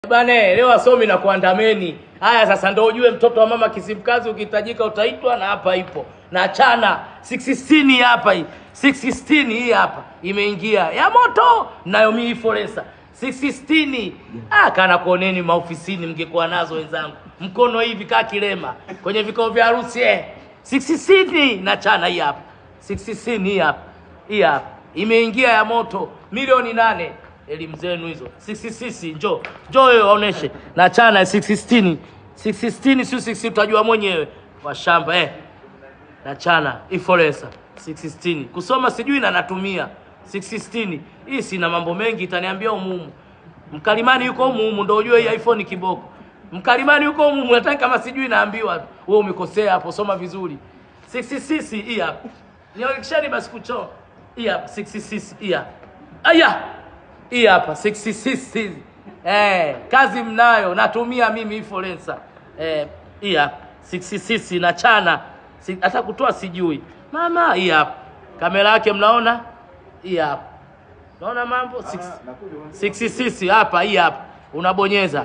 Bane, leo wasomi na kuandameni. Haya sasa ndio ujue mtoto wa mama Kisimkazi ukihitajika utaitwa na hapa ipo. Na chana 616 hapa hii. 616 hii hapa imeingia. Ya moto nayo mimi forensa. 616 ah kana kuoneni maofisini mngekuwa nazo wenzangu. Mkono hivi kaa kilema kwenye vikao vya harusi eh. 616 na chana hii hapa. 616 hii hapa. Hii hapa. Imeingia ya moto milioni nane elimu zenu hizo 666 njoo njoo wewe waoneshe na chana 616 616 sio 6 utajua mwenyewe wa shamba eh na chana iforesa 616 kusoma sijui na natumia 616 hii sina mambo mengi itaniambia umumu mkalimani yuko umumu ndio ujue hii iPhone kiboko mkalimani yuko umumu hata kama sijui naambiwa wewe umekosea hapo soma vizuri 666 hii hapa nionyesheni basi kucho hii hapa 666 hii hapa aya hii hapa 66 eh, kazi mnayo natumia mimi influencer eh, hii hapa 66 na chana si, hata kutoa sijui mama hii hapa kamera yake mnaona hii hapa naona mambo 66 hapa hii hapa unabonyeza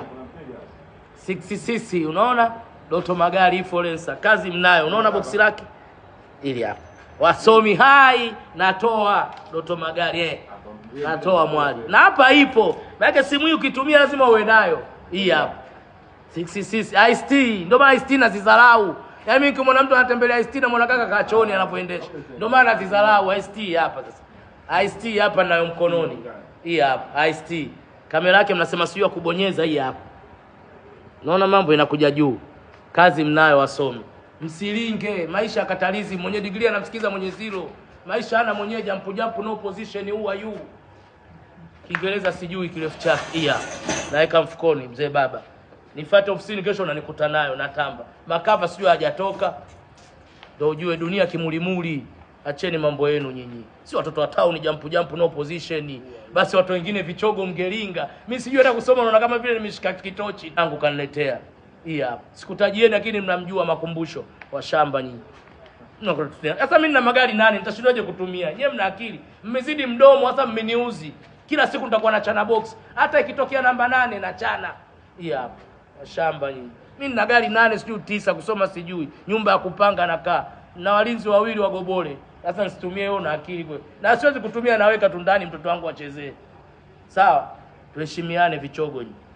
66 unaona Doto Magari influencer kazi mnayo unaona boksi lake ili hapa wasomi hai natoa Doto Magari eh natoa mwali na hapa ipo maana simu hii ukitumia lazima uwe nayo hii hapa 66 IST ndio maana IST nazidharau yaani mimi kimwona mtu anatembelea IST na mwana kaka kachoni anapoendesha ndio maana nazidharau IST hapa sasa IST hapa nayo mkononi hii hapa IST kamera yake mnasema sio ya kubonyeza hii hapa naona mambo inakuja juu kazi mnayo wasomi msilinge maisha katalizi mwenye digrii anamsikiza mwenye zero maisha hana mwenyewe jampu jampu no position who are you Kiingereza sijui kirefu chake. Iya. Naweka mfukoni mzee baba. Nifuate ofisini kesho unanikuta nayo natamba. Makava sijui hajatoka. Ndio ujue dunia kimulimuli. Acheni mambo yenu nyinyi. Si watoto wa town jampu jampu no position. Basi watu wengine vichogo mgelinga. Mimi sijui hata kusoma naona kama vile nimeshika kitochi tangu kaniletea. Iya. Sikutajieni lakini mnamjua makumbusho wa shamba nyinyi. Sasa mimi nina magari nane, nitashindaje kutumia? Nyewe mna akili. Mmezidi mdomo, sasa mmeniuzi. Kila siku nitakuwa na chana box. Hata ikitokea namba nane na chana. Hii hapa. Shamba nyinyi. Mimi nina gari nane sijui tisa kusoma sijui. Nyumba ya kupanga nakaa. Na walinzi wawili wa gobole. Sasa nisitumie hiyo na akili kwe. Na siwezi kutumia naweka tu ndani mtoto wangu achezee. Sawa? Tuheshimiane vichogo nyinyi.